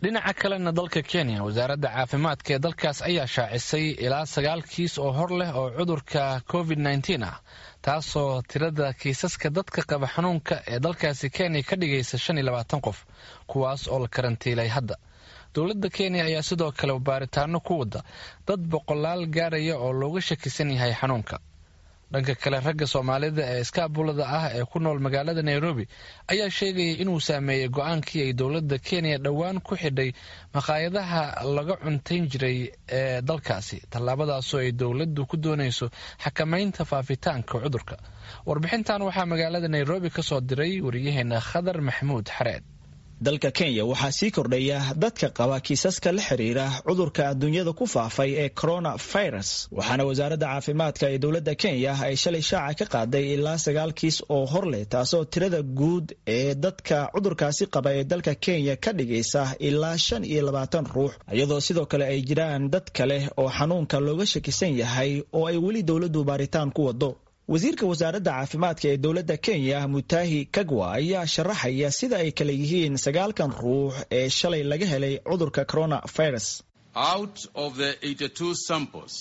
dhinaca kalena dalka kenya wasaaradda caafimaadka ee dalkaas ayaa shaacisay ilaa sagaal kiis oo hor leh oo cudurka covid nneteen ah taasoo tirada kiisaska dadka qaba xanuunka ee dalkaasi kenya ka dhigaysa shan iyo labaatan qof kuwaas oo la karantiilay hadda dowladda kenya ayaa sidoo kale baaritaano ku wada dad boqolaal gaaraya oo looga shakisan yahay xanuunka dhanka kale ragga soomaalida ee iskaabulada ah ee ku nool magaalada nairobi ayaa sheegayay inuu saameeyey go-aankii ay dowladda kenya dhowaan ku xidhay maqaayadaha laga cuntayn jiray ee dalkaasi tallaabadaasoo ay dowladdu ku doonayso xakamaynta faafitaanka cudurka warbixintan waxaa magaalada nairobi ka soo diray wariyaheena khadar maxamuud xareed dalka kenya waxaa sii kordhaya dadka qaba kiisaska la xiriira cudurka adduunyada ku faafay ee coronavirus waxaana wasaaradda caafimaadka ee dowladda kenya ay shalay shaaca ka qaaday ilaa sagaal kiis oo hor leh taasoo tirada guud ee dadka cudurkaasi qaba ee dalka kenya ka dhigaysa ilaa shan iyo labaatan ruux iyadoo sidoo kale ay jiraan dad kale oo xanuunka looga shakisan yahay oo ay weli dowladdu baaritaan ku wado wasiirka wasaaradda caafimaadka ee dowladda kenya mutahi kagwa ayaa sharaxaya sida ay kale yihiin sagaalkan ruux ee shalay laga helay cudurka coronavirus out of the 82 samples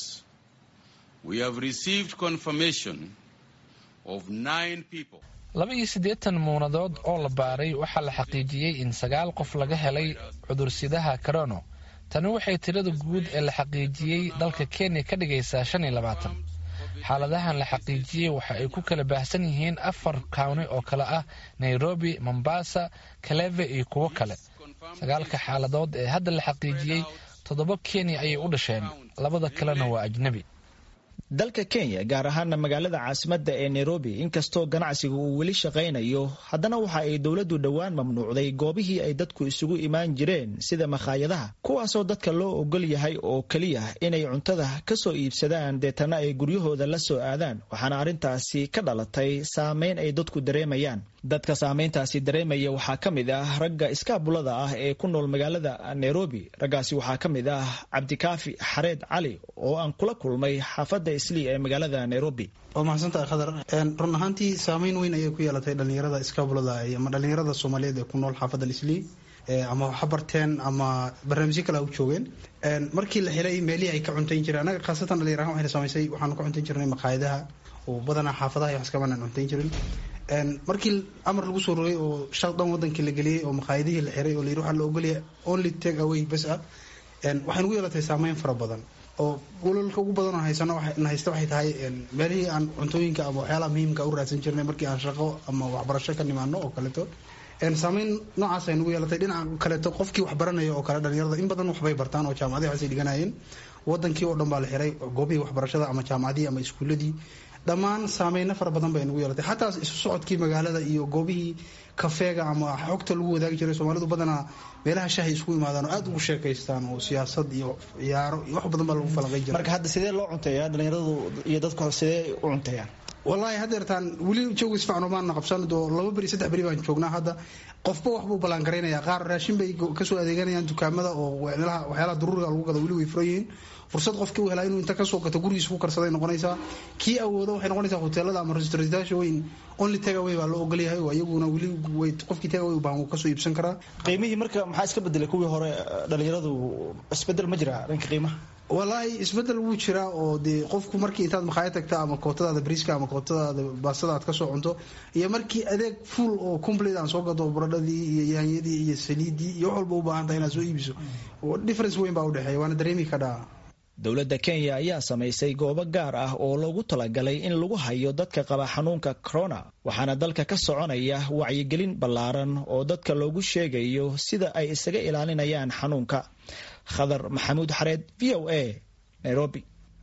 we have received confirmation of nine people laba iyo siddeetan muunadood oo la baaray waxaa la xaqiijiyey in sagaal qof laga helay cudursidaha corono tani waxay tirada guud ee la xaqiijiyey dalka kenya ka dhigaysaa shan iyo labaatan xaaladahan la xaqiijiyey waxa ay ku kala baahsan yihiin afar kawni oo kale ah nairobi mombasa kaleve iyo kuwo kale sagaalka xaaladood ee hadda la xaqiijiyey toddoba kenya ayay u dhasheen labada kalena waa ajnebi dalka kenya gaar ahaana magaalada caasimadda ee nairobi inkastoo ganacsiga uu weli shaqaynayo haddana waxa ay dowladdu dhowaan mamnuucday goobihii ay dadku isugu imaan jireen sida makhaayadaha kuwaasoo dadka loo ogol yahay oo keliya inay cuntada ka soo iibsadaan deetana ay guryahooda la soo aadaan waxaana arrintaasi ka dhalatay saameyn ay dadku dareemayaan dadka saameyntaasi dareemaya waxaa ka mid ah ragga iskaabulada ah ee ku nool magaalada nairobi raggaasi waxaa ka mid ah cabdikaafi xareed cali oo aan kula kulmay xaafadda islii ee magaalada nairobi waa mahadsantahay khadar run ahaantii saameyn weyn ayay ku yeelatay dhalinyarada iskaabulada ama dhalinyarada soomaaliyeed ee ku nool xaafadda islii ama waxa barteen ama barnaamijyo kale u joogeen markii la helay meelihii ay ka cuntayn jireen anaga khaasatan dhalinyar ahaan waxayna samaysay waxaanu ka cuntayn jirnay maqaayadaha oo badanaa xaafadaha iyo wax kamanaan cuntayn jirin markii amar lagu soo rogay oo shal dhan wadankii la geliyey oo maqaayadihii la xiray oo layidhi waxaa la ogolaya only take away bas ah waxay nagu yeelatay saameyn fara badan oo walolka ugu badan oo haysano na haysta waxay tahay meelihii aan cuntooyinka ama waxyaalaha muhiimka u raadsan jirnay markii aan shaqo ama waxbarasho ka nimaano oo kaleeto saameyn noocaas ay nagu yeelatay dhinaca kaleeto qofkii wax baranaya oo kale dhalinyarada in badan waxbay bartaan oo jaamacadihi waxaasay dhiganayeen wadankii oo dhan baa la xiray goobihii waxbarashada ama jaamacadihii ama iskuuladii dhammaan saameyno fara badan bay nagu yeelatay xataa isu socodkii magaalada iyo goobihii kafeega ama xogta lagu wadaagi jiray soomaalidu badanaa meelaha shahay isku imaadaan oo aada ugu sheekaystaan oo siyaasad iyo ciyaaro iyo wax badan baa lagu falanqay jiray marka hadda sidee loo cunteeyaa dhalinyaradu iyo dadku sidee u cunteeyaan wallaahi haddeertaan weli jooga isfacno maana qabsan oo laba beri saddex beri baan joognaa hadda qofba waxbuu ballaangaraynaya qaar raashin bay kasoo adeeganayaan dukaamada oo waxyaalaha daruuriga lagu gado weli way furan yihiin fursad qofkii u helaa inuu inta kasoo gato gurigiisa ku karsaday noqonaysaa kii awooda waxay noqonaysaa hoteelada ama restaurantyaasha weyn only tagaway baa loo ogolyahay oo iyaguna weli way qofkii tagaway baan wuu kasoo iibsan karaa qiimihii marka maxaa iska bedelay kuwii hore dhalinyaradu isbedel ma jira dhanka qiimaha wallaahi isbedel wuu jiraa oo dee qofku markii intaad makhaayad tagta ama kootadaada briiska ama kootadaada baastada aad kasoo cunto iyo markii adeeg full oo complete aan soo gado baradhadii iyo yaanyadii iyo saliidii iyo wax walba u baahan tahay inaad soo iibiso difference weyn baa udhexeeya waana dareemi kadhaa dowladda kenya ayaa samaysay goobo gaar ah oo loogu talagalay in lagu hayo dadka qaba xanuunka corona waxaana dalka ka soconaya wacyigelin ballaaran oo dadka loogu sheegayo sida ay isaga ilaalinayaan xanuunka khadar maxamuud xareed v o a nairobi